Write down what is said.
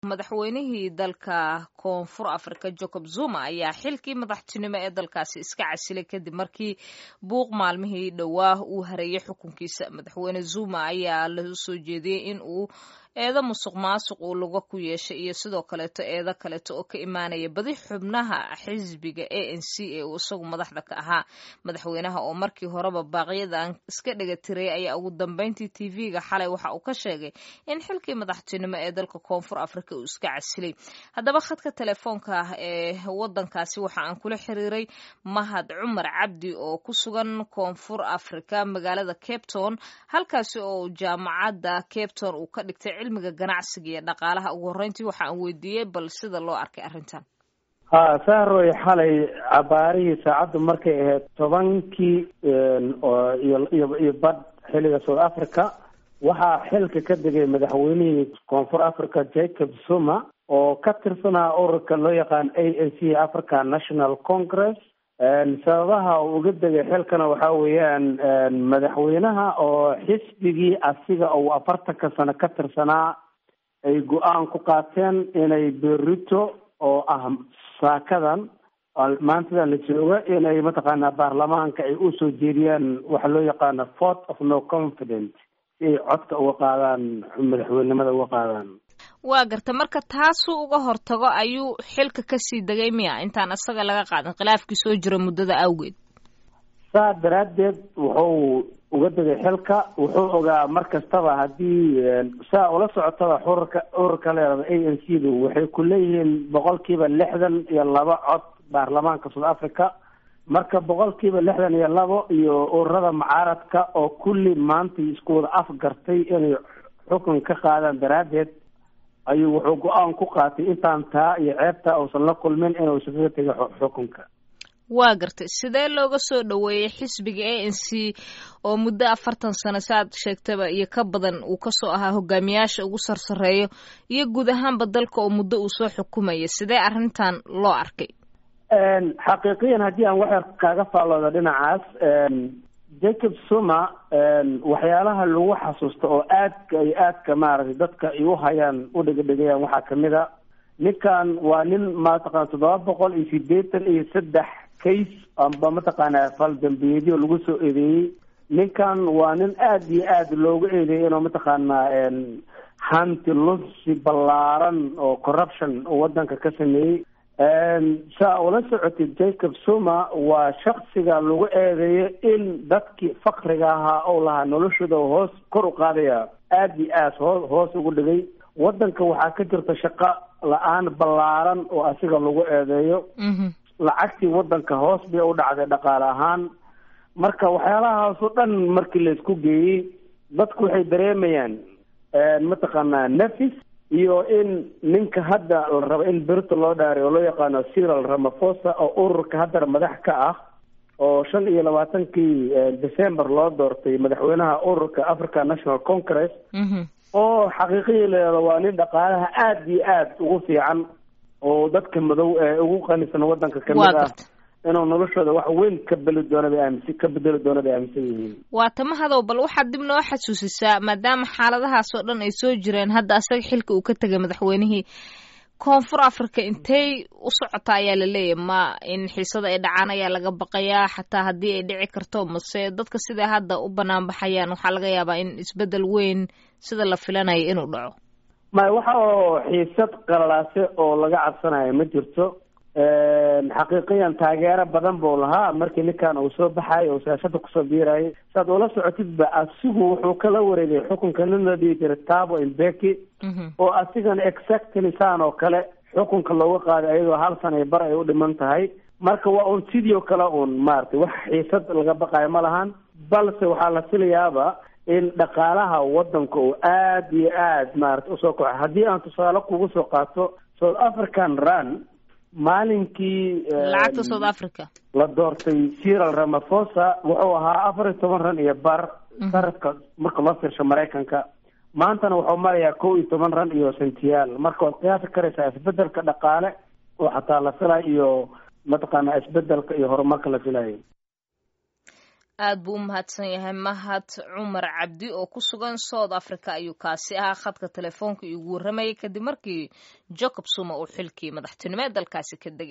madaxweynihii dalka koonfur afrika jacob zuma ayaa xilkii madaxtinimo ee dalkaasi iska casilay kadib markii buuq maalmihii dhowaa uu hareeyay xukunkiisa madaxweyne zuma ayaa la soo jeediyey in uu eedo musuq maasuq uu luga ku yeeshay iyo sidoo kaleeto eedo kaleeto oo ka imaanaya badi xubnaha xisbiga a n c ee uu isagu madaxda ka ahaa madaxweynaha oo markii horeba baaqyadan iska dhega tiray ayaa ugu dambeyntii tv-ga xalay waxa uu ka sheegay in xilkii madaxtinimo ee dalka koonfur afrika uu iska casilay haddaba khadka telefoonka ah ee wadankaasi waxa aan kula xiriiray mahad cumar cabdi oo ku sugan koonfur afrika magaalada cape town halkaasi oo jaamacadda cape town uu ka dhigtay cilmiga ganacsiga iyo dhaqaalaha ugu horreyntii waxa aan weydiiyey bal sida loo arkay arrintan ha saaroy xalay cabaarihii saacaddu markay ahayd tobankii iyo iyo badh xilliga south africa waxaa xilka ka degay madaxweynihii koonfur africa jacob zuma oo ka tirsanaa ururka loo yaqaan a n c africa national congress sababaha uu uga degay xilkana waxaa weeyaan madaxweynaha oo xisbigii asiga uu afartanka sano ka tirsanaa ay go-aan ku qaateen inay berito oo ah saakadan maantadan la jooga inay mataqaanaa baarlamaanka ay usoo jeediyaan waxa loo yaqaana fort of no confidence si ay codka uga qaadaan madaxweynenimada uga qaadaan waa garta marka taasuu uga hortago ayuu xilka kasii degay miya intaan isaga laga qaadin khilaafkii soo jira muddada awgeed saa daraaddeed wuxuu uga degay xilka wuxuu ogaa mar kastaba haddii saa ula socotaba ururka ururka leerada a n c du waxay ku leeyihiin boqolkiiba lixdan iyo laba cod baarlamaanka south africa marka boqolkiiba lixdan iyo labo iyo ururada mucaaradka oo kulli maanta isku wada afgartay inay xukun ka qaadaan daraaddeed ayuu wuxuu go-aan ku qaatay intaan taa iyo ceebta uusan la kulmin inuu iskaga tegay xukunka waa gartay sidee looga soo dhoweeyey xisbiga a n c oo muddo afartan sano saaad sheegtaba iyo ka badan uu kasoo ahaa hogaamiyaasha ugu sarsareeyo iyo guud ahaanba dalka oo muddo uu soo xukumaya sidee arrintan loo arkay xaqiiqiyan haddii aan waxyar kaaga faallooda dhinacaas jacob zuma waxyaalaha lagu xasuusta oo aadka ay aadka maaragtay dadka ay u hayaan u dhegedhegayaan waxaa kamid a ninkan waa nin mataqana toddoba boqol iyo sideetan iyo saddex case amba mataqaanaa faldambiyeedyo lagu soo eedeeyey ninkan waa nin aada iyo aada loogu eedeeyay inuu mataqaanaa hanti lusi ballaaran oo corruption oo wadanka ka sameeyey saa ula socotid jacob zuma waa shaksiga lagu eedeeyo in dadkii fakriga ahaa ou lahaa noloshooda hoos kor u qaadaya aada iyo aad hoo hoos ugu dhigay wadanka waxaa ka jirta shaqo la-aan ballaaran oo asiga lagu eedeeyo lacagtii wadanka hoos bay u dhacday dhaqaale ahaan marka waxyaalahaas oo dhan markii laisku geeyey dadku waxay dareemayaan mataqaanaa nafis iyo in ninka hadda la rabo in berito loo dhaaray oo loo yaqaano cyril ramaphosa oo ururka haddana madax ka ah oo shan iyo labaatankii december loo doortay madaxweynaha ururka africa national congress oo xaqiiqihii leeda waa nin dhaqaalaha aada iyo aada ugu fiican oo dadka madow ee ugu qanisan wadanka kamid ah inuu noloshooda wax weyn ka beli doona bay aaminsan ka bedeli doona bay aaminsan yihiin waa tamahadow bal waxaad dib noo xasuusisaa maadaama xaaladahaas oo dhan ay soo jireen hadda asaga xilka uu ka tegay madaxweynihii koonfur africa intay u socota ayaa la leeyahy ma in xiisada ay dhacaan ayaa laga baqayaa xataa haddii ay dhici karto mase dadka siday hadda u banaanbaxayaan waxaa laga yaabaa in isbedel weyn sida la filanayo inuu dhaco maya waxa oo xiisad qalalaase oo laga cabsanayo ma jirto xaqiiqiyan taageero badan buu lahaa markii ninkan uu soo baxayo oo siyaasada kusoo biirayay saad ula socotidba asigu wuxuu kala wareegay xukunka nin la dhihi jiray tabo imbeki oo asigana exactly saan oo kale xukunka looga qaaday ayadoo hal sana iyo bar ay u dhiman tahay marka waa un sidii oo kale un maaragtay wax xiisad laga baqayo ma lahan balse waxaa la filayaaba in dhaqaalaha wadanka uu aada iyo aada maarata usoo kaco haddii aan tusaale kugu soo qaato south african run maalinkii lacagta south africa la doortay cyril ramaphosa wuxuu ahaa afar iyo toban ran iyo bar sarafka marka loo fiirsho maraykanka maantana wuxuu marayaa kow iyo toban ran iyo sentiyaal marka waad qiyaasi karaysaa isbedelka dhaqaale oo xataa la filayo iyo mataqaanaa isbedelka iyo horumarka la filayo aad buu u mahadsan yahay mahad cumar cabdi oo ku sugan south africa ayuu kaasi ahaa khadka telefoonka iigu warramayay kadib markii jacob zuma uu xilkii madaxtinimo ee dalkaasi ka degay